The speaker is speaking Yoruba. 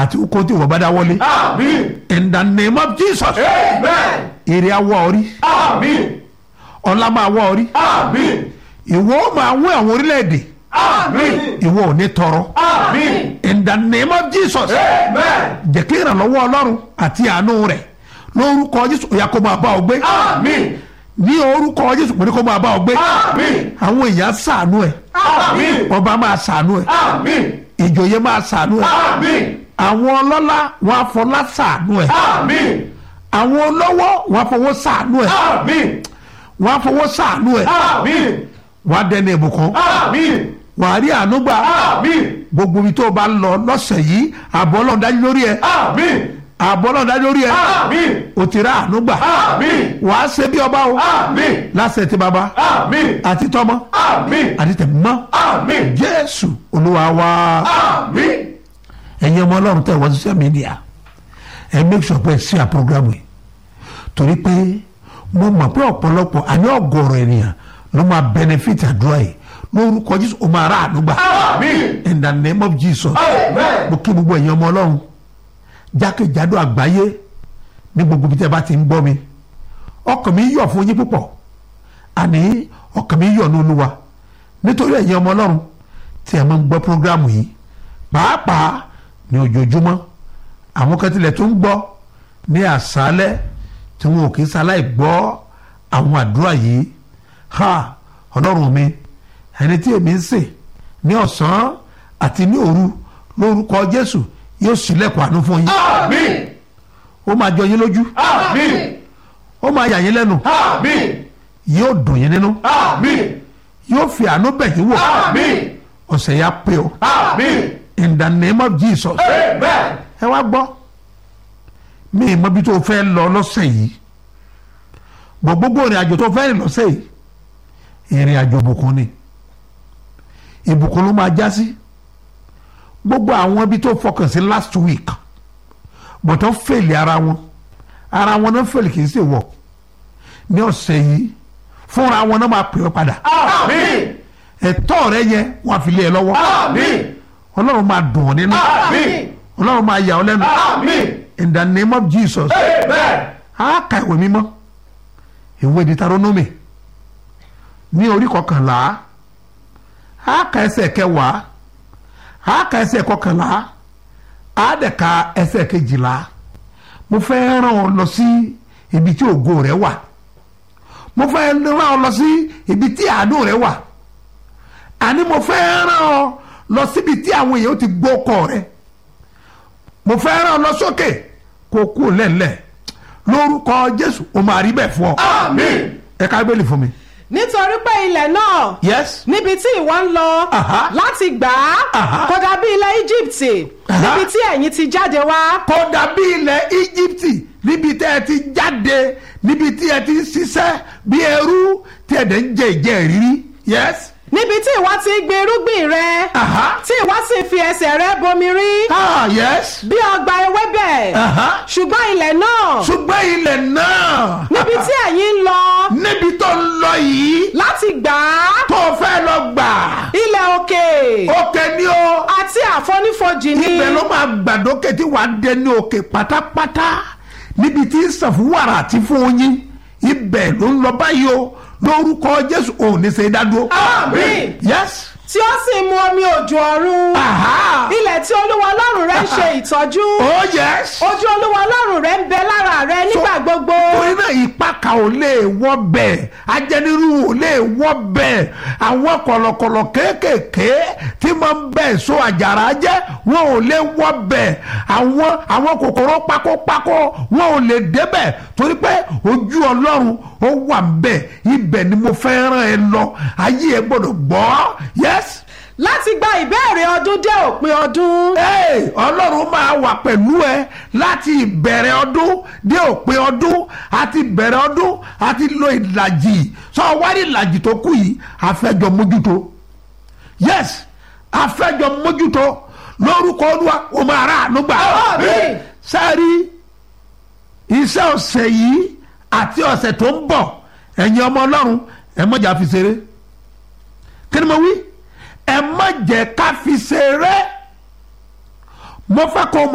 àti kó tí wọ́n bá dá wọlé Àmín. in the name of jesus Amen. èrè awọ orí Àmín. ọlá máa wọ orí Àmín. ìwọ ó máa wọ àwọn orílẹ̀-èdè Àmín. ìwọ ò ní tọrọ Àmín. in the name of jesus Amen. jẹ́ kí ìrànlọ́wọ́ ọlọ́run àti àánú rẹ̀ lórúkọ jésù ó yá kó máa bá ọ gbé Àmín. ní orúkọ jésù mo ní kó máa bá ọ gbé Àmín. àwọn èèyàn ṣàánú ẹ Àmín. ọba máa ṣàánú ẹ Àmín. ìjòyè máa ṣàánú ẹ Àmín. àwọn ọlọ́lá wọn afọlá ṣàánú ẹ Àmín. àwọn olówó wọn afọwọ́ ṣàánú ẹ Àmín. wọn afọwọ́ ṣàánú ẹ Àmín. wọn adẹni ìbùkún Àmín. wọn àrí àánú gbà Àmín. gbogbo ibi tó o bá lọ lọ́sẹ̀ yìí àbọ̀ ọlọ́run dájú lórí ẹ Àmín. àbọ̀ ọlọ́run dájú lórí ẹ Àmín. o ti rà àánú gbà Àmín. wàá ṣe bí ọba o Àmín. lásẹ̀ tí baba Àmín. àti tọmọ Àmín. àti tẹ̀mọ́ Àmín. jésù olúwa wa. Àmín. ẹ̀yin ọmọ ọlọ́run tẹ̀ wọ́n social media ẹ make sure pé ẹ sí à program yìí torí pé mo mọ̀ pé ọ̀pọ̀lọpọ̀ àní ọ̀gọ̀rọ̀ ènìyàn ló máa benefit àdúrà yìí lórúkọ jésù ó máa rà àdúgbà Àmín. in the name of jesus Amen. mo kí gbogbo ẹ̀yin ọmọ ọlọ́run jákèjádò àgbáyé ní gbogbo ibi tẹ́ bá ti ń gbọ́ mi ọkàn mi yọ̀ fún yín púpọ̀ àní ọkàn mi yọ̀ ní olúwa nítorí ẹ̀yin ọmọ ọlọ́run tí ẹ máa ń gbọ́ programu yìí pàápàá ní ojoojúmọ́ àwọn kan tilẹ̀ tó ń gbọ́ ní àṣálẹ́ tí wọn ò kí sáláì gbọ́ àwọn àdúrà yìí ha ọlọ́run mi ẹni tí èmi ń sìn ní ọ̀sán àti ní òru lórúkọ jésù yóò ṣílẹ̀kùn àánú fún yín Àmín. ó máa jọ yín lójú Àmín. ó máa yà yín lẹ́nu Àmín. yóò dùn yín nínú Àmín. yóò fi àánú bẹ̀ yín wò Àmín. ọ̀sẹ̀ yà pé o Àmín. in the name of jesus Amen. ẹ wá gbọ́ mi ì mọ ibi tó fẹ́ lọ lọ́sẹ̀ yìí bọ̀ gbogbo ìrìn àjò tó fẹ́ rìn lọ́sẹ̀ yìí ìrìn àjò ìbùkún ni ìbùkún ló máa já sí gbogbo àwọn ibi tó fọkàn sí last week bọ̀ tó fèlè ara wọn ara wọn náà fèlè kì í ṣe wọ̀ ní ọ̀sẹ̀ yìí fúnra wọn náà máa pè ọ́ padà Àmín. ẹ̀tọ́ rẹ yẹ wọn àfi lé ẹ lọ́wọ́ Àmín. ọlọ́run máa dùn ọ́ nínú Àmín. ọlọ́run máa yà ọ́ lẹ́nu Àmín. in the name of jesus Amen. a ka ìwé mímọ́ ìwé Deuteronomy ní orí kọkànlá a ka ẹsẹ̀ kẹwàá a ka ẹsẹ̀ kọkànlá a dẹ̀ ka ẹsẹ̀ kejìlá mo fẹ́ rán ọ lọ sí ibi tí ògo rẹ wà mo fẹ́ rán ọ lọ sí ibi tí àánú rẹ wà àní mo fẹ́ rán ọ lọ síbi tí àwọn èèyàn ti gbọ́ ọkọ rẹ mo fẹ́ rán ọ lọ sókè kó kú lẹ́lẹ̀ lórúkọ jésù o máa rí bẹ́ẹ̀ fún ọ. Àmín. ẹ ká bẹ́ẹ̀lì fún mi. nítorí pé ilẹ̀ náà yes. níbi tí ìwọ ń lọ Aha. láti gbà á Aha. kò dàbí ilẹ̀ Íjíbítì Aha. níbi tí ẹ̀yin ti jáde wá kò dàbí ilẹ̀ íjíbítì níbi tẹ́ ẹ ti jáde níbi tí ẹ ti ń ṣiṣẹ́ bí ẹrú tí ẹ dẹ̀ ń jẹ ìjẹ́ ìrírí yes. níbi tí ìwọ ti gbin irúgbìn rẹ Aha. tí ìwọ sì fi ẹsẹ̀ rẹ bomi rí ah yes. bí ọgbà ewébẹ̀ Aha. ṣùgbọ́n ilẹ̀ náà ṣùgbọ́n ilẹ̀ náà níbi tí ẹ̀yin ń lọ níbi tó ń lọ yìí láti gbà á tó fẹ́ lọ gbà ilẹ̀ òkè òkè ni o àti àfonífojì ni ibẹ̀ ló máa gbàdókè tí wàá dé ní òkè pátápátá níbi tí sàfúwàrà àti fún oyin ibẹ̀ ló ń lọ báyìí o lórúkọ jésù ò ní ṣe dádúró. Àmín. yes. tí ó sì mu omi òjò ọ̀run aha. ilẹ̀ tí olúwa ọlọ́run rẹ ń ṣe ìtọ́jú oh yes. ojú olúwa ọlọ́run rẹ ń bẹ lára rẹ nígbà gbogbo torí náà ìpaka ò lè wọ́ bẹ́ẹ̀ ajẹniru ò lè wọ́ bẹ́ẹ̀ àwọn kọ̀lọ̀kọ̀lọ̀ kéékèèké tí máa ń bẹ̀ so àjàrà jẹ́ wọn ò lè wọ́ bẹ́ẹ̀ àwọn àwọn kòkòrò pákópákó wọn ò lè débẹ̀ torí pé ojú ọlọ́run ó wà bẹ́ẹ̀ ibẹ̀ ni mo fẹ́ rán ẹ lọ ayé ẹ gbọ́dọ̀ gbọ́ yes láti gba ìbéèrè ọdún dé òpin ọdún Hey, ọlọ́run máa wà pẹ̀lú ẹ láti ìbẹ̀rẹ̀ ọdún dé òpin ọdún àti ìbẹ̀rẹ̀ ọdún àti lo ìlàjì sọ wárí ìlàjì tó kù yìí àfẹ́jọ mójútó yes àfẹ́jọ mójútó lórúkọ olúwa o máa rà ànúgbà Àmín. sẹ́ẹ̀rí iṣẹ́ ọ̀sẹ̀ yìí àti ọ̀sẹ̀ tó ń bọ̀ ẹ̀yin ọmọ ọlọ́run ẹ mọ̀jà fi ṣeré kí ni mo wí ẹ má jẹ́ ká fi ṣeré mo fẹ́ kó o mọ̀